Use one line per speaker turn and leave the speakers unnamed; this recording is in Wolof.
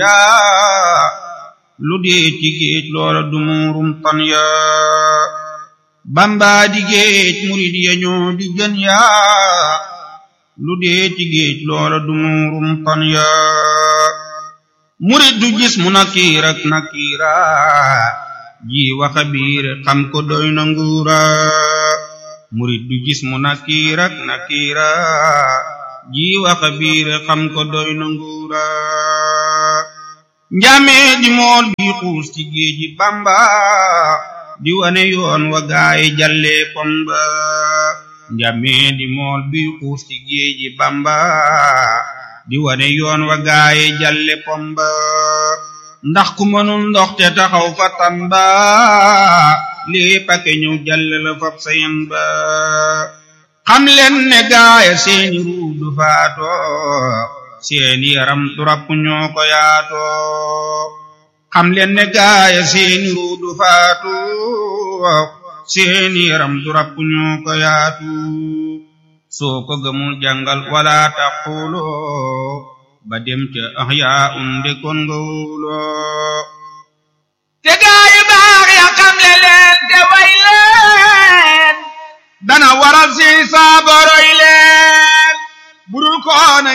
yaa lu dee ci géej loola du muurum tan yaa bamba di géej murid ya ñoo di gën yaa lu dee ci géej loola du muurum tan yaa murid du gis mu nakiir ak nakiira ji waxa biir xam ko doy na nguura murid du gis mu nakiir ak nakiira ji waxa biir xam ko doy na nguura njamee di mool bi xuus ci géeji bamba di wane yoon wa gaay jalle pomba njamee di mool bi xuus ci géeji bamba di wane yoon wa gaay jalle pomba ndax ku mënul ndox te taxaw fa tamba lii pake ñëw jalle la fab sayen ba xam leen ne gaaya seeni ruu du faato seeni yaram du rapp ñoo ko yaato xam leen ne gaaya seeni ruu du faatu seeni yaram du rapp ñoo ko yaatu soo ko gëmul jàngal wala taqulu ba dem ca ahyaa unde kon nga wuloo
te gaayu baax ya xam le leen te way leen
dana waral si saaboro